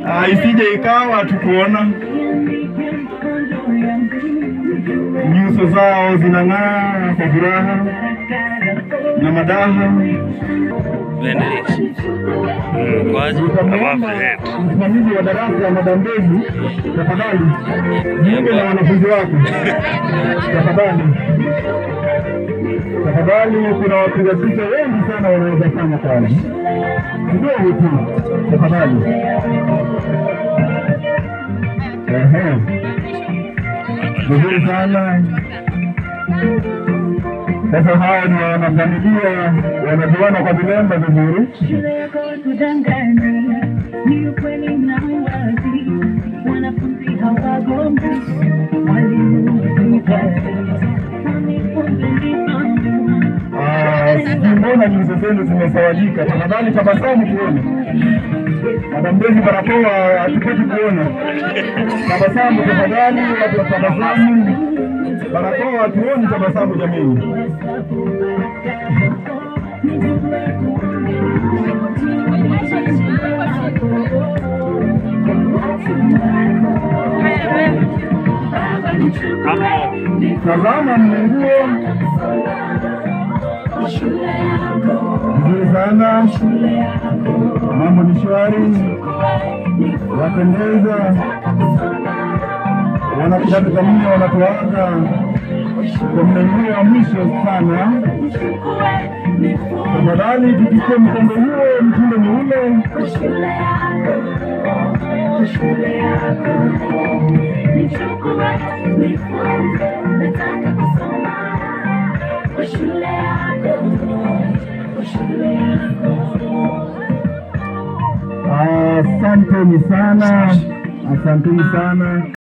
Ah, isije ikawa tukuona nyuso zao zinang'aa kwa furaha na madaha. Benedict. Mm, kwaje? Above Nikamwomba the head. msimamizi wa darasa ya Madam Mbezi, tafadhali jiunge na wanafunzi wako tafadhali, tafadhali. Kuna wapiga picha wengi sana wanaweza fanya kazi kidogo tu, tafadhali. Ehe, vizuri sana. Sasa hawa ni wanafamilia wanajuana kwa vilemba vizuri. Shule yako kudanganya, ni ukweli na uwazi. Wanafunzi hawagombi, walimu wakikali. Wanifunze nidhamu. Ah, sijui mbona nyuso zenu zimesawajika. Tafadhali tabasamu tuone. Madam Mbezi, barakoa hatupati kuona. Tabasamu tafadhali, watu wa tabasamu. Barakoa hatuoni tabasamu jameni. Tazama mnenguo vizuri sana, mambo ni shwari, wapendeza, wana kidato cha nne wanatuaga kwa mnenguo wa mwisho sana. Tafadhali tuchukue mkondo huo, mtindo ni ule. Asanteni sana, asanteni sana.